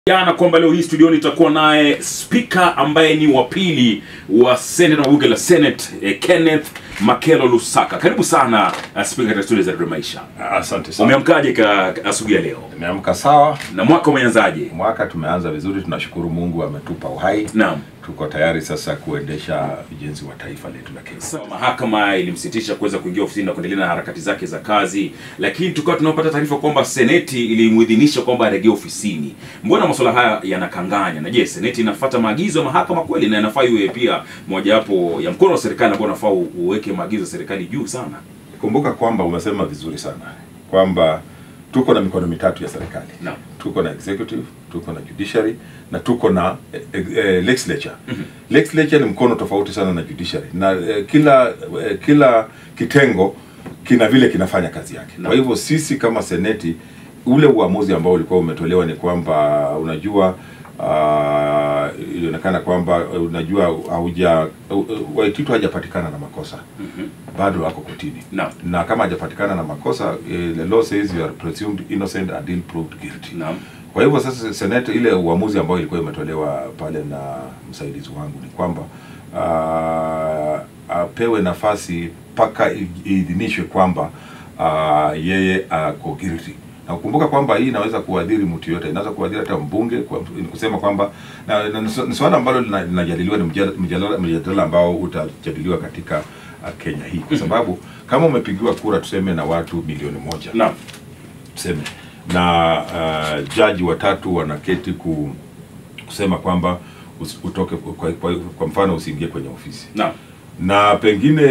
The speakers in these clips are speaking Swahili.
jana kwamba leo hii studioni itakuwa naye spika ambaye ni wa pili wa senate wa bunge la senate eh, kenneth makelo lusaka karibu sana uh, spika katika studio za Radio maisha Asante sana. umeamkaje ka asubuhi ya leo Nimeamka sawa, na mwaka umeanzaje mwaka tumeanza vizuri, tunashukuru Mungu ametupa uhai. naam Tuko tayari sasa kuendesha ujenzi wa taifa letu la Kenya. Sawa, mahakama ilimsitisha kuweza kuingia ofisini na kuendelea na harakati zake za kazi, lakini tukawa tunapata taarifa kwamba seneti ilimuidhinisha kwamba arejee ofisini. Mbona masuala haya yanakanganya? Na je, seneti inafuata maagizo ya mahakama kweli, na inafaa iwe pia mojawapo ya mkono wa serikali ambao unafaa u- uweke maagizo ya serikali juu sana? Kumbuka kwamba umesema vizuri sana kwamba tuko na mikono mitatu ya serikali. Naam. Tuko na executive, tuko na judiciary na tuko na eh, eh, legislature. Legislature ni mkono tofauti sana na judiciary na eh, kila eh, kila kitengo kina vile kinafanya kazi yake. Naam. Kwa hivyo sisi kama seneti, ule uamuzi ambao ulikuwa umetolewa ni kwamba unajua uh, ilionekana kwamba uh, unajua hauja uh, uh, Waititu hajapatikana na makosa bado wako kotini Naam. na kama hajapatikana na makosa eh, the law says you are presumed innocent until proved guilty. Naam. Kwa hivyo sasa senate, ile uamuzi ambao ilikuwa imetolewa pale na msaidizi wangu ni kwamba uh, apewe nafasi mpaka i- iidhinishwe kwamba uh, yeye ako guilty na kukumbuka kwamba hii inaweza kuadhiri mtu yote, inaweza kuadhiri hata mbunge kwa, ni kusema kwamba na, na, ni su- ni swala ambalo lina- linajadiliwa, ni mjadala- mjadala mjadala ambao utajadiliwa katika uh, Kenya hii kwa sababu kama umepigiwa kura tuseme na watu milioni moja Naam. tuseme na uh, jaji watatu wanaketi ku, kusema kwamba usi- utoke kwa, kwa, kwa mfano usiingie kwenye ofisi Naam. na pengine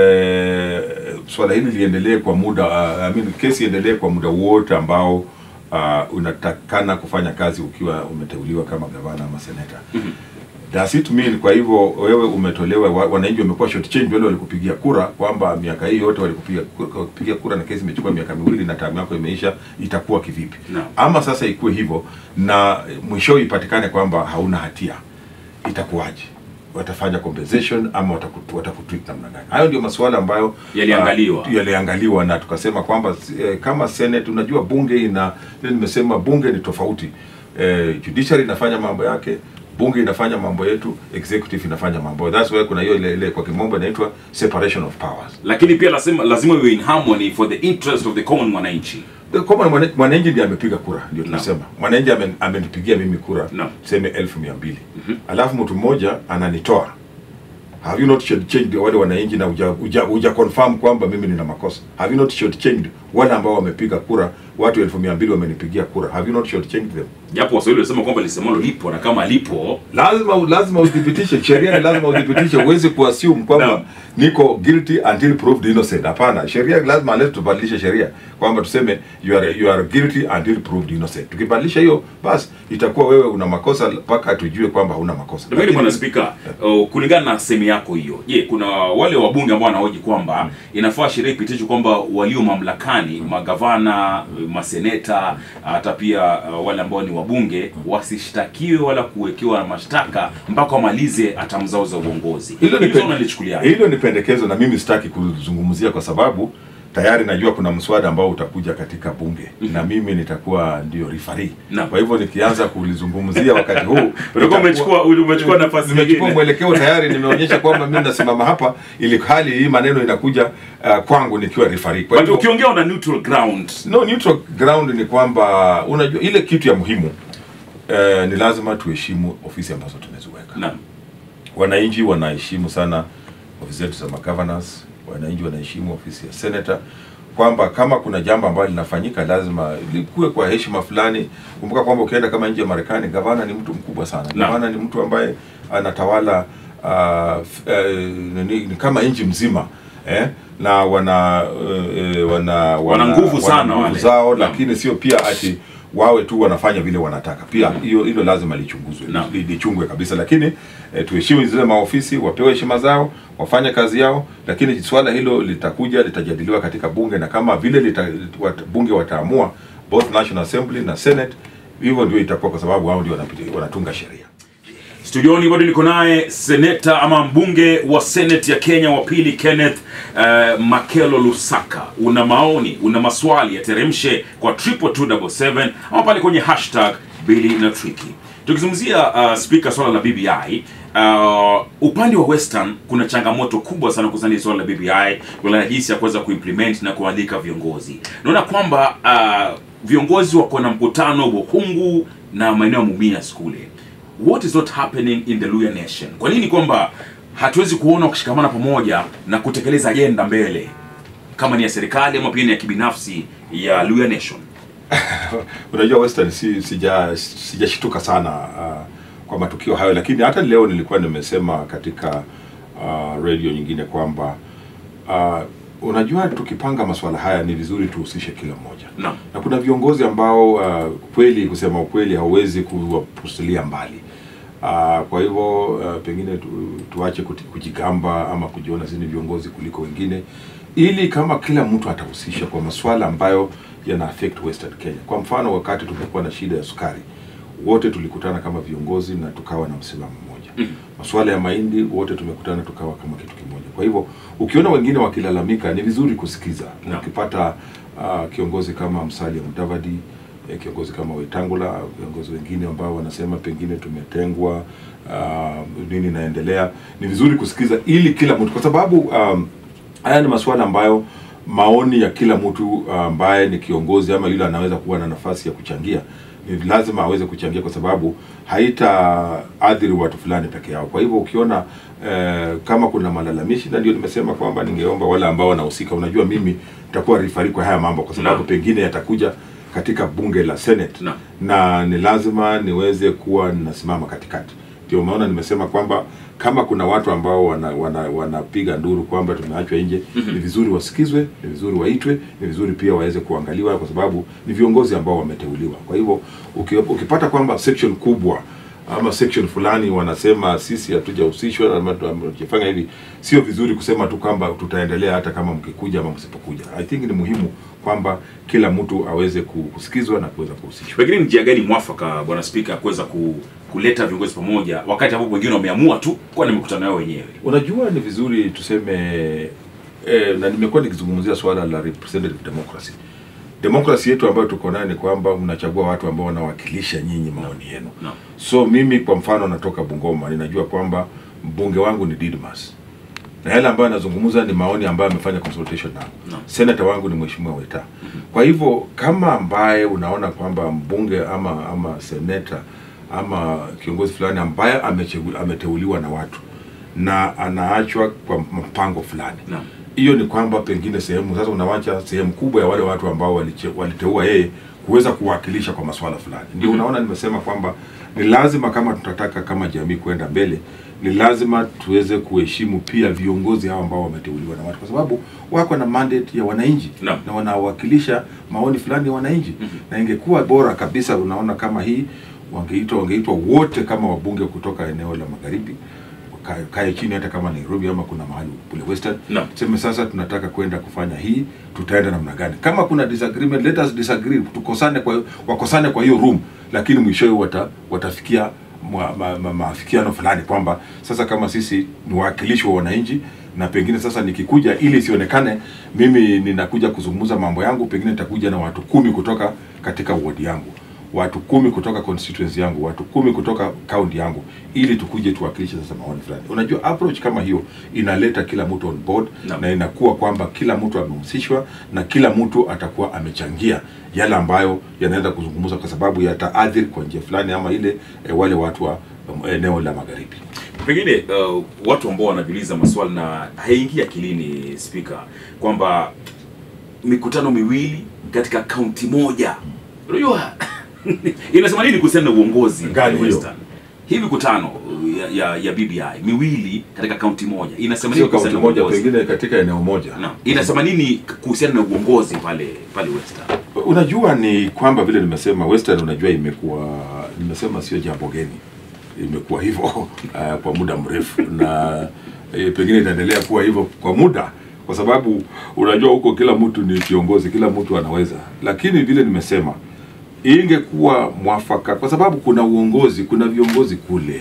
eh, swala hili liendelee kwa muda uh, I mean, kesi iendelee kwa muda wote ambao uh, unatakana kufanya kazi ukiwa umeteuliwa kama gavana ama seneta Does it mean kwa hivyo wewe umetolewa, wa- wananchi wamekuwa short change wale walikupigia kura kwamba miaka hii yote walikupigia kura, kupigia kura na kesi imechukua miaka miwili na tamu yako imeisha, itakuwa kivipi? Naam. Ama sasa ikuwe hivyo na mwisho ipatikane kwamba hauna hatia, itakuwaje? Watafanya compensation ama wataku- watakutreat namna gani? Hayo ndio masuala ambayo Yaliangaliwa. ah, yaliangaliwa na tukasema kwamba eh, kama Senate, unajua bunge ina vile nimesema, bunge ni tofauti eh, judiciary inafanya mambo yake bunge inafanya mambo yetu, executive inafanya mambo. That's why kuna hiyo ile, ile kwa kimombo inaitwa separation of powers. Lakini pia lazima lazima iwe in harmony for the interest of the common mwananchi. Kama mwana- mwananchi ndiye amepiga kura, ndio Naam. tunasema mwananchi ame- amenipigia mimi kura Naam. tuseme elfu mia mbili alafu mtu mmoja ananitoa have you not shortchanged wale wananchi na uja, uja, uja confirm kwamba mimi nina makosa have you not shortchanged wale ambao wamepiga kura watu elfu mia mbili wamenipigia kura have you not shortchanged them Japo Waswahili wanasema kwamba lisemalo lipo na kama lipo lazima lazima udhibitishe sheria ni lazima udhibitishe huwezi kuassume kwamba Naam. niko guilty until proved innocent hapana sheria lazima leo tubadilishe sheria kwamba tuseme you are, you are guilty until proved innocent tukibadilisha hiyo basi itakuwa wewe una makosa mpaka tujue kwamba hauna makosa Lakini Lakini- bwana spika, uh, kulingana na sehemu yako hiyo, je, kuna wale wabunge ambao wanahoji kwamba inafaa sheria ipitishwe kwamba walio mamlakani, magavana, maseneta, hata pia uh, wale ambao ni wabunge wasishtakiwe wala kuwekewa mashtaka mpaka wamalize hatamu zao za uongozi. hilo ni, Hilo pen- unalichukuliaje? hilo ni pendekezo na mimi sitaki kuzungumzia kwa sababu tayari najua kuna mswada ambao utakuja katika bunge na mimi nitakuwa ndio rifari Naam. kwa hivyo nikianza kulizungumzia wakati huu Utakuwa itakuwa- umechukua umechukua nafasi nimechukua nyingine. mwelekeo tayari, nimeonyesha kwamba mimi nasimama hapa, ili hali hii maneno inakuja uh, kwangu nikiwa referee. Kwa But hivyo ukiongea una neutral ground. no neutral ground ni kwamba unajua ile kitu ya muhimu uh, ni lazima tuheshimu ofisi ambazo tumeziweka. Naam. Wananchi wanaheshimu sana ofisi zetu za magovernors, wananchi wanaheshimu ofisi ya senator kwamba kama kuna jambo ambalo linafanyika lazima likuwe kwa heshima fulani. Kumbuka kwamba ukienda kama nje ya Marekani, gavana ni mtu mkubwa sana. Naam. Gavana ni mtu ambaye anatawala uh, f- eh, ni, ni kama nchi mzima eh? na wana uh, wana, Wana nguvu sana nguvu wale. zao, Naam. lakini sio pia ati wawe tu wanafanya vile wanataka. Pia hiyo hilo lazima lichunguzwe, Naam. li- lichungwe kabisa, lakini eh, tuheshimu zile maofisi, wapewe heshima zao, wafanye kazi yao, lakini swala hilo litakuja litajadiliwa katika bunge, na kama vile lita, wat, bunge wataamua both National Assembly na Senate, hivyo ndio itakuwa, kwa sababu hao ndio wanapiti- wanatunga sheria. Studioni bado niko naye seneta ama mbunge wa seneti ya Kenya wa pili Kenneth uh, Makelo Lusaka. Una maoni, una maswali, yateremshe kwa 22277 ama pale kwenye hashtag Billy na Tricky. Tukizungumzia uh, speaker swala la BBI uh, upande wa Western kuna changamoto kubwa sana kuhusiana na swala la BBI, kuna jinsi ya kuweza kuimplement na kualika viongozi. Naona kwamba uh, viongozi wako na mkutano Buhungu na maeneo ya Mumias kule. What is not happening in the Luya Nation? Kwa nini kwamba hatuwezi kuona wakishikamana pamoja na kutekeleza ajenda mbele kama ni ya serikali ama pia ni ya kibinafsi ya Luya Nation? Unajua Western si sija sijashituka sana uh, kwa matukio hayo, lakini hata leo nilikuwa nimesema katika uh, radio nyingine kwamba uh, unajua tukipanga masuala haya ni vizuri tuhusishe kila mmoja Naam. na kuna viongozi ambao uh, kweli kusema ukweli hauwezi kuwapusilia mbali uh, kwa hivyo uh, pengine tu, tuache kuti- kujigamba ama kujiona sisi ni viongozi kuliko wengine ili kama kila mtu atahusisha kwa masuala ambayo yana affect Western Kenya. Kwa mfano wakati tumekuwa na shida ya sukari, wote tulikutana kama viongozi na tukawa na msimamo mmoja. Mm. Masuala ya mahindi, wote tumekutana tukawa kama kitu kimoja. Kwa hivyo ukiona wengine wakilalamika, ni vizuri kusikiza. Na Naam. ukipata uh, kiongozi kama Musalia Mudavadi eh, kiongozi kama Wetangula, viongozi wengine ambao wanasema pengine tumetengwa, uh, nini inaendelea, ni vizuri kusikiza ili kila mtu, kwa sababu um, haya ni masuala ambayo maoni ya kila mtu ambaye ni kiongozi ama yule anaweza kuwa na nafasi ya kuchangia ni lazima aweze kuchangia kwa sababu haitaathiri watu fulani peke yao. Kwa hivyo ukiona eh, kama kuna malalamishi, na ndio nimesema kwamba ningeomba wale ambao wanahusika, unajua mimi nitakuwa rifari kwa haya mambo kwa sababu Naam. pengine yatakuja katika bunge la Senate Naam. na ni lazima niweze kuwa ninasimama katikati. Ndio maana nimesema kwamba kama kuna watu ambao wana, wana, wanapiga nduru kwamba tumeachwa nje Mhm. ni vizuri wasikizwe, ni vizuri waitwe, ni vizuri pia waweze kuangaliwa kwa sababu ni viongozi ambao wameteuliwa. Kwa hivyo uki- ukipata kwamba section kubwa ama section fulani wanasema sisi hatujahusishwa ama tu- ama tujafanya hivi, sio vizuri kusema tu kwamba tutaendelea hata kama mkikuja ama msipokuja. I think ni muhimu kwamba kila mtu aweze ku- kusikizwa na kuweza kuhusishwa. Pengine ni njia gani mwafaka bwana spika kuweza ku, kuleta viongozi pamoja wakati ambapo wengine wameamua tu kuwa na mikutano yao wenyewe? Unajua, ni vizuri tuseme eh, na nimekuwa nikizungumzia swala la representative democracy. Demokrasi yetu ambayo tuko nayo ni kwamba mnachagua watu ambao wanawakilisha nyinyi maoni yenu. Naam. So mimi kwa mfano natoka Bungoma, ninajua kwamba mbunge wangu ni Didmas na yale ambayo anazungumza ni maoni ambayo amefanya consultation nao. Naam. Senator wangu ni mheshimiwa Weta. Kwa hivyo kama ambaye unaona kwamba mbunge ama ama seneta ama kiongozi fulani ambaye amechegu- ameteuliwa na watu na anaachwa kwa mpango fulani Naam. hiyo ni kwamba pengine sehemu sasa unawacha sehemu kubwa ya wale watu ambao waliche- waliteua yeye kuweza kuwakilisha kwa masuala fulani. Ndio Mhm. unaona nimesema kwamba ni lazima kama tunataka kama jamii kwenda mbele, ni lazima tuweze kuheshimu pia viongozi hao ambao wameteuliwa na watu, kwa sababu wako na mandate ya wananchi Naam. na wanawakilisha maoni fulani ya wananchi Mhm. na ingekuwa bora kabisa, unaona kama hii wangeitwa wangeitwa wote kama wabunge kutoka eneo la magharibi wakae- kae chini hata kama Nairobi ama kuna mahali kule Western Naam. sema sasa tunataka kwenda kufanya hii, tutaenda namna gani? Kama kuna disagreement, let us disagree, tukosane kwa wakosane kwa hiyo room, lakini mwishowe wata, watafikia ma- ma- ma- maafikiano fulani kwamba sasa kama sisi ni wawakilishi wa wananchi na pengine sasa nikikuja ili isionekane mimi ninakuja kuzungumza mambo yangu, pengine nitakuja na watu kumi kutoka katika ward yangu watu kumi kutoka constituency yangu, watu kumi kutoka county yangu, ili tukuje tuwakilishe sasa maoni fulani. Unajua, approach kama hiyo inaleta kila mtu on board Naam. na inakuwa kwamba kila mtu amehusishwa na kila mtu atakuwa amechangia yale ambayo yanaweza kuzungumza, kwa sababu yataathiri kwa njia fulani ama ile eh, wale watu wa um, eneo la magharibi. Pengine uh, watu ambao wanajiuliza maswali na haingia akilini spika, kwamba mikutano miwili katika kaunti moja, unajua inasema nini kuhusiana na uongozi Gani hiyo? Western? Hii mikutano ya, ya, ya BBI miwili katika kaunti moja inasema nini Sio kaunti kuhusiana na moja, uongozi? pengine katika eneo moja. Naam. Inasema nini kuhusiana na uongozi pale pale Western? Unajua ni kwamba vile nimesema Western, unajua imekuwa nimesema sio jambo geni, imekuwa hivyo uh, kwa muda mrefu na eh, pengine itaendelea kuwa hivyo kwa muda, kwa sababu unajua huko kila mtu ni kiongozi, kila mtu anaweza, lakini vile nimesema ingekuwa mwafaka, kwa sababu kuna uongozi, kuna viongozi kule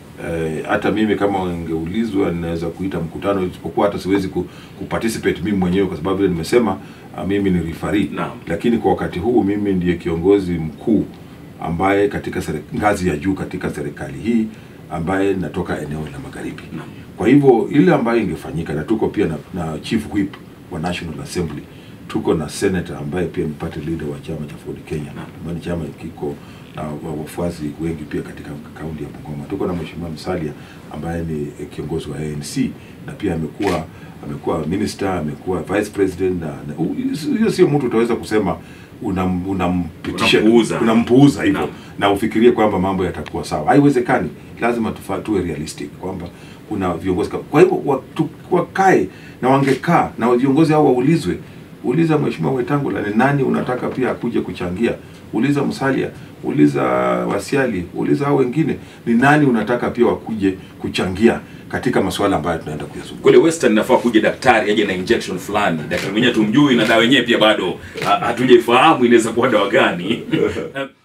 Eh, hata mimi kama ungeulizwa ninaweza kuita mkutano, isipokuwa hata siwezi ku, kuparticipate mimi mwenyewe kwa sababu vile nimesema ah, mimi ni referee Naam. lakini kwa wakati huu mimi ndiye kiongozi mkuu ambaye katika seri- ngazi ya juu katika serikali hii ambaye natoka eneo la magharibi. Naam. Kwa hivyo ile ambayo ingefanyika, na tuko pia na, na chief whip wa National Assembly, tuko na senator ambaye pia ni party leader wa chama cha Ford Kenya, ambayo ni chama kiko na wa- wafuasi wengi pia katika kaunti ya Bungoma. Tuko na mheshimiwa Musalia ambaye ni eh, kiongozi wa ANC na pia amekuwa amekuwa minister, amekuwa vice president na na- hu- hiyo sio mtu utaweza kusema unam- unampitisha Unampuuza. unampuuza hivyo Naam. na ufikirie kwamba mambo yatakuwa sawa. Haiwezekani, lazima tufa, tuwe realistic kwamba kuna viongozi kama- kwa hivyo watu wakae na wangekaa na viongozi hao waulizwe. Uliza Mheshimiwa Wetangula ni nani unataka pia akuje kuchangia. Uliza Musalia, uliza Wasiali, uliza hao wengine ni nani unataka pia wakuje kuchangia katika masuala ambayo tunaenda kuyazungumza. kule western inafaa kuja daktari aje na injection fulani daktari mwenyewe tumjui na dawa yenyewe pia bado ha- hatujaifahamu inaweza kuwa dawa gani